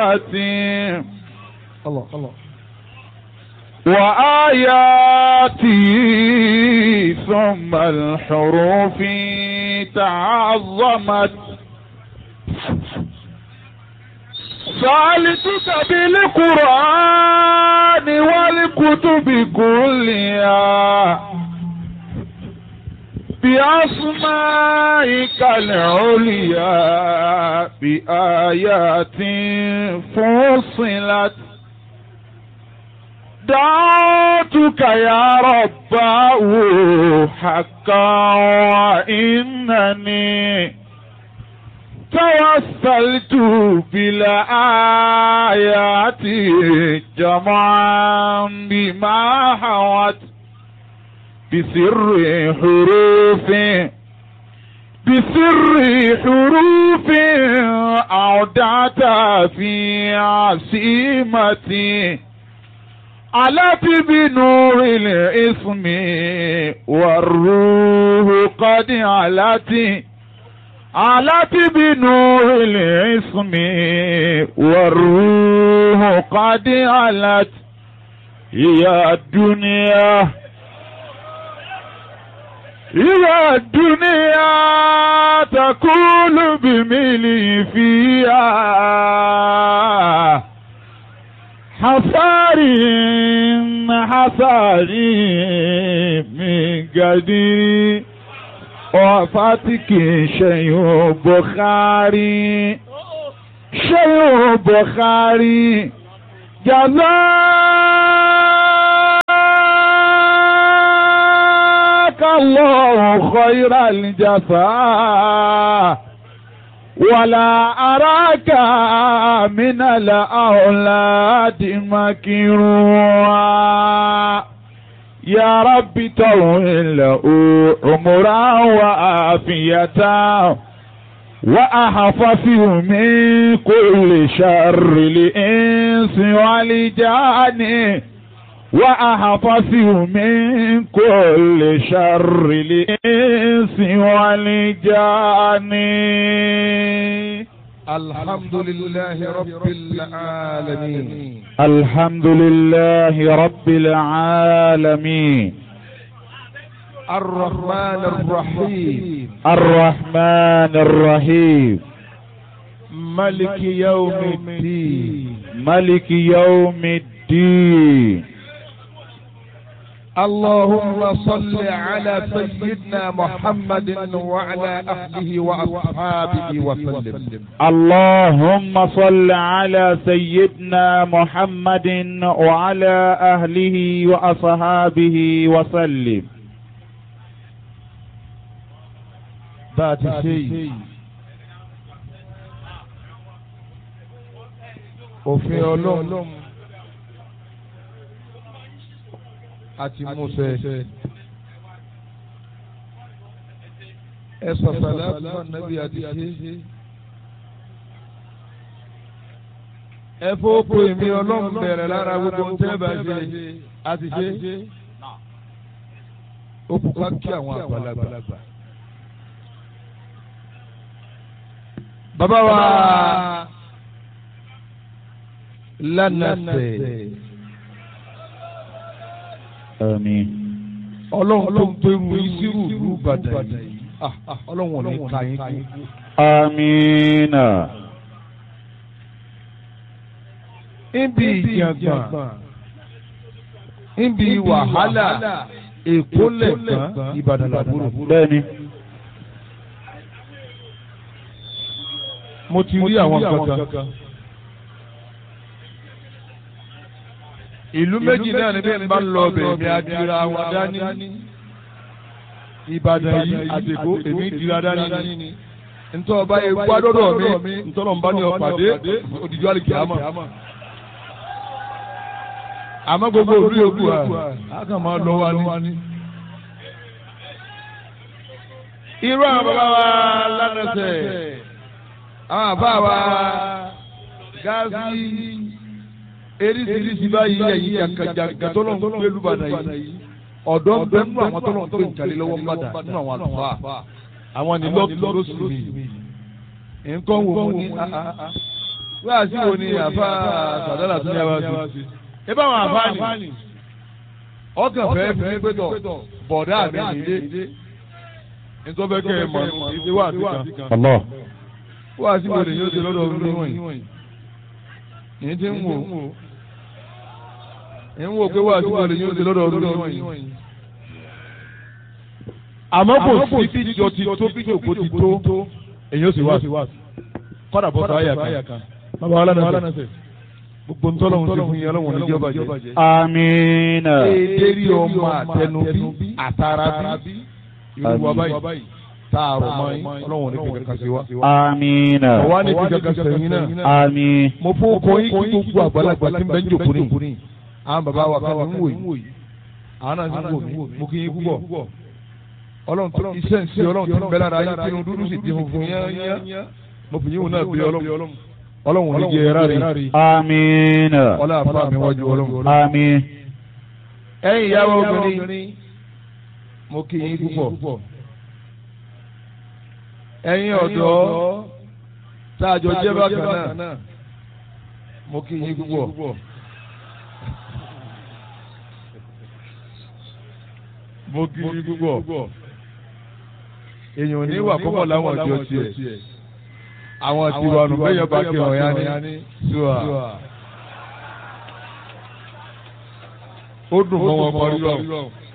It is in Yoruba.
الله الله وآياتي ثم الحروف تعظمت سألتك بالقرآن والكتب كلها بأسمائك العليا بآيات فصلت دعوتك يا رباه حقا وإنني توسلت بالآيات جمعا بما حوت بسر حروف بسر حروف أودعت في عصيمتي علت بنور الاسم والروح قد علت علت بنور الاسم والروح قد علت يا الدنيا يا الدنيا تقول بملي فيها حصاري حصاري من قدير وفاتك شيء بخاري شيء بخاري جزاك الله خير الجزاء ولا أراك من الأولاد مكروا يا رب طول له عمرا وعافية وأحفظه من كل شر الإنس والجان وأحفظه من كل شر الإنس والجان الحمد لله رب العالمين الحمد لله رب العالمين الرحمن الرحيم الرحمن الرحيم ملك يوم الدين ملك يوم الدين اللهم صل على سيدنا محمد وعلى أهله وأصحابه وسلم اللهم صل على سيدنا محمد وعلى أهله وأصحابه وسلم ذات شيء òfin ọlọ́run àti Mósè ẹ sọ̀sọ̀lá fún nàbí àti ṣe ẹ fọ́pọ̀ èmi ọlọ́run bẹ̀rẹ̀ lára gbogbo ń tẹ́ bá ṣe àti ṣe ó kú ká kí àwọn àgbàlagbà. bàbá wa lánàṣẹ آمين ọlọ́run tó ń gbẹrù ìṣirò ìlú Ìbàdàn yìí Ah, ah, ọlọ́run ò ní ka yín kú. آمين níbi ìjàngbọ̀n níbi wàhálà èkó lẹ̀gbọ́n Ìbàdàn làbúrò. bẹ́ẹ̀ni mo ti rí àwọn kankan. ìlú méjì náà ni bí n bá ń lọ ọbẹ̀ mi adira wọn dání. Ìbàdàn yìí àtẹ̀kọ́ èmi dira dání ni. ntọ́ ọba yẹn gbádọ́dọ̀ mi ntọ́nà ń bá ní ọ̀pàdé òdìjọ́ àlìkè àmọ́. àmọ́ gbogbo òru yòókù à á kàn máa lọ wa ní. irú àwọn bàbá wa lánàṣẹ àwọn àbá wa gáàsì eríṣiríṣi báyìí ẹ̀yìn jàǹkàjàǹkà tó lọ́n gbé lùbàdàn yìí ọ̀dọ́ ń bẹ nínú àwọn tó lọ́n gbé ìjàlè lọ́wọ́ ń bàdà nínú àwọn àlùfáà àwọn nílọ́ọ̀kì lóṣù mi nǹkan wò ó ní wíwá sí wo ni àfa sàdálà tún yá wá sí. ẹ bá wọn àfa ni ọkàn fẹ́ fi pé tọ̀ bọ̀dá mi nìyé nítorí bẹ́ẹ̀ kẹ́ ẹ mọ̀ ìdí wà sí kan. Allah. wíwá sí wo ni yóò ṣe lọ́dọ̀ ọdún wọ̀nyí. yìí ti ń wò ń wò pé wíwá sí wo ni yóò ṣe lọ́dọ̀ ọdún wọ̀nyí. àmọ́ kò sí bí jọ ti tó bí jòkó ti tó èyí ó sì wá sí kọ́dà bọ́ sọ àyà kan bàbá wa lánàá sẹ gbogbo ntọ́lọ́hún ti fún yín ọlọ́run ní jọba jẹ. Amina. èdèrí ọmọ àtẹnubí àtàràbí irú wa báyìí tààrọ̀ mọ́ yín ọlọ́run ní kíkà kan sí wa. Amina. ọ̀wá ní kíkà kan sẹ́yìn náà. Àmín. mo fún ọkọ yín kí gbogbo àgbàlagbà tí ń bẹ ń jòkó ní. àwọn bàbá wa kan ń wò yìí àwọn náà ń wò mí mo kí yín púpọ̀. ọlọ́run tó iṣẹ́ ń ṣe ọlọ́run tó ń bẹ lára yín kínú dúdú sì di funfun yán mo fi yín wò náà bí ọlọ́run ọlọ́run ní jẹ ẹ̀rá rí Amina. ọlá àfa mi wájú ọlọ́run. Àmín. ẹ̀yin ìyàwó obìnrin mo kí yín púpọ̀. ẹ̀yin ọ̀dọ́ tá a jọ jẹ́ bákan náà mo kí yín púpọ̀. mo kí yín púpọ̀. èèyàn ò ní wà púpọ̀ láwọn ọjọ́ tiẹ̀ àwọn tiwa nù bẹ́yọ̀ bá kí ọ̀yá ní ṣùà. ó dùn mọ́ wọn parí lọ.